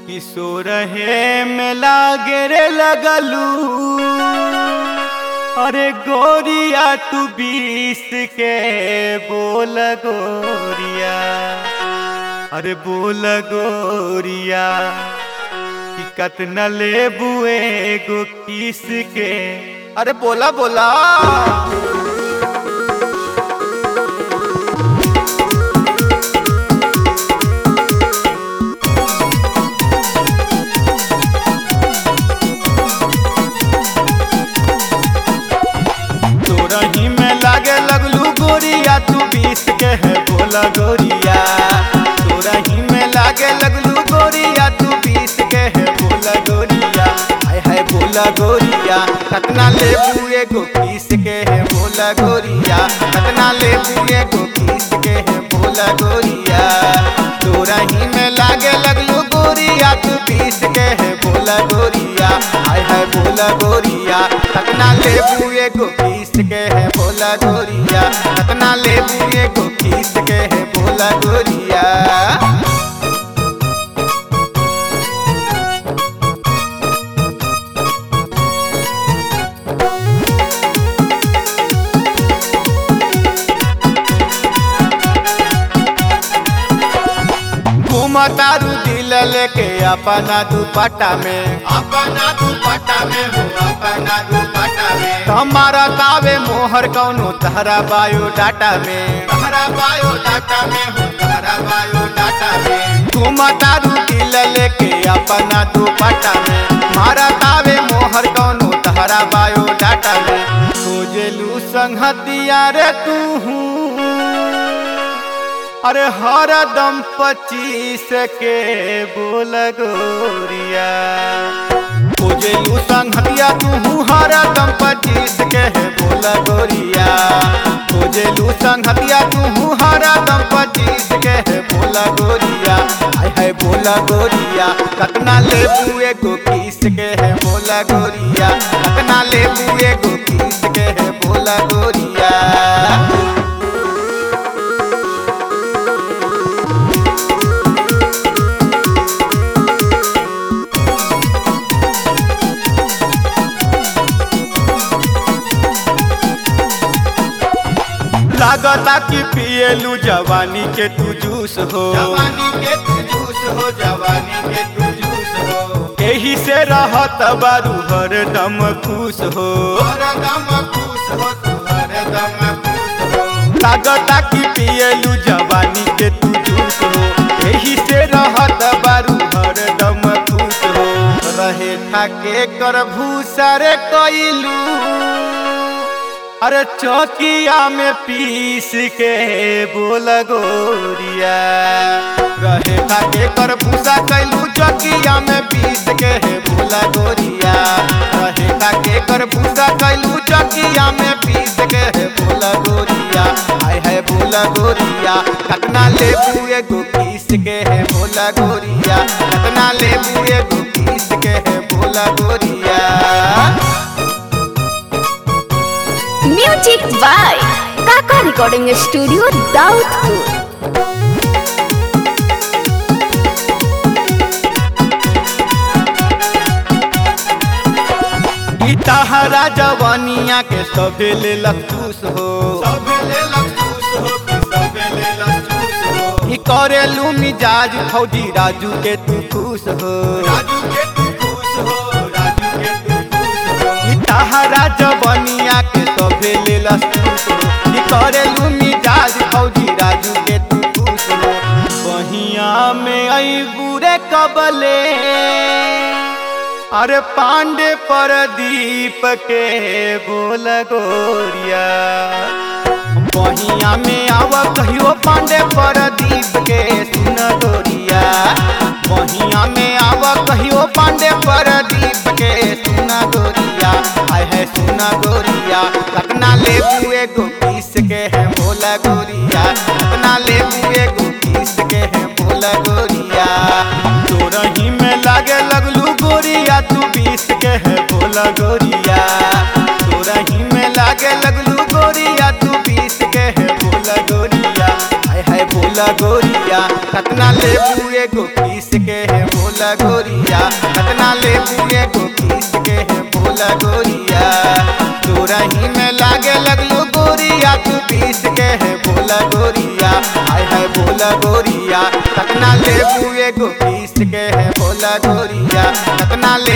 किशोरहे में लागे रे लगलू अरे गोरिया तू बीस के बोल गोरिया अरे बोल गोरिया कि कतना ले बुए गो किस के अरे बोला बोला तोरही में लागे लगलू गोरिया तू बीस के है बोला गोरिया तोरही में लागे लगलू गोरिया तू बीस के है बोला गोरिया हाय हाय बोला गोरिया कतना ले बुए गो किस के है बोला गोरिया कतना ले बुए गो किस के है बोला गोरिया तोरही में लागे लगलू गोरिया तू बीस के है बोला गोरिया हाय हाय बोला गोरिया कतना ले बुए गो किस के है बोला गोरिया कतना ले बुए गो किस के है बोला गोरिया घूमतारू दिल लेके अपना दुपट्टा में अपना दुपट्टा में हो अपना दुपट्टा में हमारा तावे मोहर कौनो तहरा बायोडाटा में तहरा बायोडाटा में हो तहरा बायोडाटा में घूमतारू दिल लेके अपना दुपट्टा में मारा तावे मोहर कौनो तहरा बायोडाटा में खोजेलू संगतिया रे तू अरे हर दम पच्चीस के बोल गोरिया खोजेलू संगतिया तू हर दम पच्चीस के है बोल गोरिया खोजेलू संगतिया तू हर दम पच्चीस के है बोल गोरिया हाय हाय बोला गोरिया कतना ले बुए गो किस के है बोला गोरिया कतना ले बुए गो किस के है बोला गोरिया लागता कि पिएलू जवानी के तू जूस हो जवानी के तू जूस हो जवानी के तू जूस हो एही से रहत बारू हर दम खुश हो हर दम खुश हो तू हर दम खुश हो लागता कि पिएलू जवानी के तू जूस हो एही से रहत बारू हर दम खुश हो रहे ठाके कर भूसा रे कइलू अरे चौकिया में पीस के बोल गोरिया रहे खाके कर भूसा कैलू चौकिया में पीस के बोला गोरिया रहे खाके कर भूसा कैलू चौकिया में पीस के बोला गोरिया हाय हाय बोला गोरिया कतना ले बुए गो पीस के है बोला गोरिया कतना ले बुए गो पीस के है बोला गोरिया music by Kaka recording studio Daudpur ई तहरा जवानिया के सभे ले लखूस हो ई करेलू मिजाज फौजी राजू के तू खुश हो ई तहरा जवानिया के सभे ले लखूस हो ई करेलू मिजाज फौजी राजू के तू खुश हो बहिया में आई बुरे कबले अरे पांडे पर दीप के बोल गोरिया बहिया में आव कहियो पांडे पर दीप के सुन गोरिया बहिया में आव कहियो पांडे पर दीप के सुन गोरिया आय है सुन गोरिया कतना ले बुए गो किस के है बोला गोरिया कतना ले बुए गो किस के है बोला गोरिया तोरही में लागे लगलू गोरिया तू बीस के है बोला गोरिया तोरही में लागे लगलू गोरिया तू बीस के है बोला गोरिया हाय हाय बोला गोरिया कतना ले बुए गो किस के है बोला बोला गोरिया कतना लेबू एगो पीस के है बोला गोरिया तोरा ही में लागे लगलू गोरिया तू पीस के है बोला गोरिया आय है बोला गोरिया कतना लेबू एगो पीस के है बोला गोरिया कतना ले